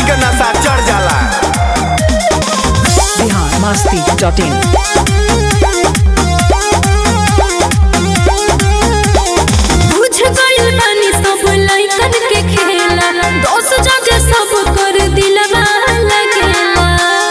के नशा चढ़ जाला बिहार मस्ती डॉट इन बुझ गइल बानी सब लइकन के खेला दोस जगह सब कर दिलवा लगेला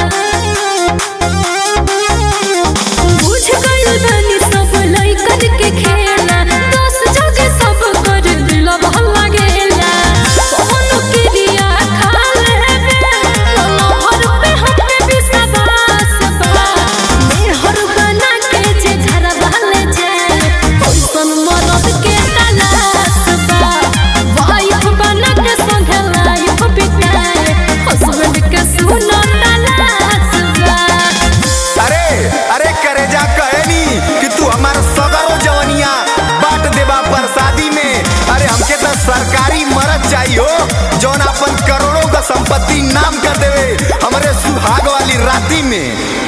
बुझ गइल बानी सब लइकन के खेला दोस जगह सब कर दिलवा लगेला कोनो क्रिया खा लेबे कोनो हर पे हम पे विश्वास बा मेहर बना के जे घर वाले जाए ओइसन मरद के तलाश बा वाइफ बना के संगे लाइफ बिताए हस्बैंड के सुनो तलाश बा अरे अरे करेजा कहनी कि तू हमार सगरो जवनिया बांट देबा प्रसादी में अरे हमके तो सरकारी मरद चाहिए हो जौन अपन करोड़ों का संपत्ति नाम कर देवे हमरे सुहाग वाली राती में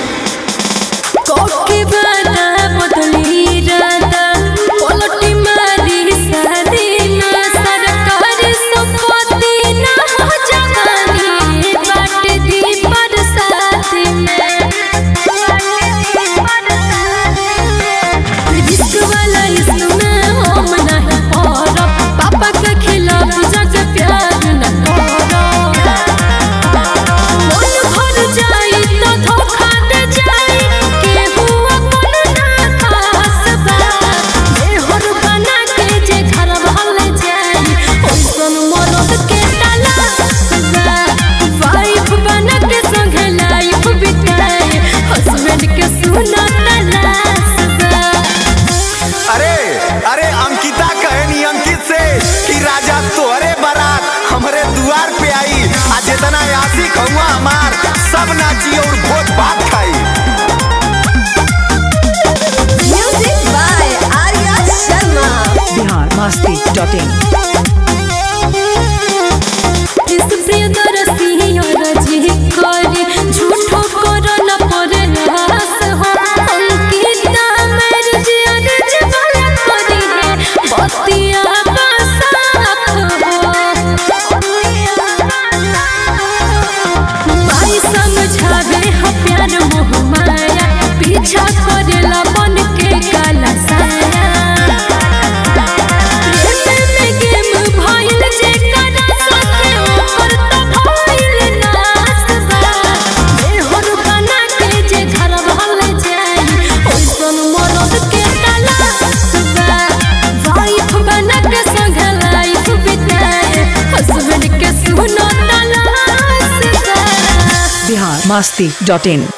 कोके बादा बदली रादा पलटी मारी शादी ना सरकारी संपत्ति ना हो जवानी बाट दी बरसाती में रिस्क वाला इसमें हम नहीं पड़ब पापा के खिलाफ जग प्यार न करब मन भर जाई तो धोखा दे जाई केहू अपन ना खास बा मेहर बना के जे घर वाले जाई ओइसन मरद के तलाश बा वाइफ बना के संगे लाइफ बिताए हस्बैंड के सुना तलाश बा अरे अरे अंकिता कहनी अंकित से कि राजा तोहरे बारात हमरे दुआर पे आई आ जितना आशिक हुआ हमार सब नाची और भोज भात खाई Music by Arya Sharma. Bihar Masti dot in इस प्रियदर्शी और जी करी झूठो करो न परे रास हो अंकिता मेरे जियर जवाला करी है बतिया बसात हो भाई समझावे हो प्यार मोह माया पीछा करेला बन के काला साया प्रेम में गेम भइल जे करा सके ओकर त भइल नाश बा मेहर बना के जे घर वाले जाई ओइसन मरद के तलाश बा वाइफ बना के संग लाइफ बिताए हस्बैंड के सुनो तलाश बा बिहार मस्ती डॉट इन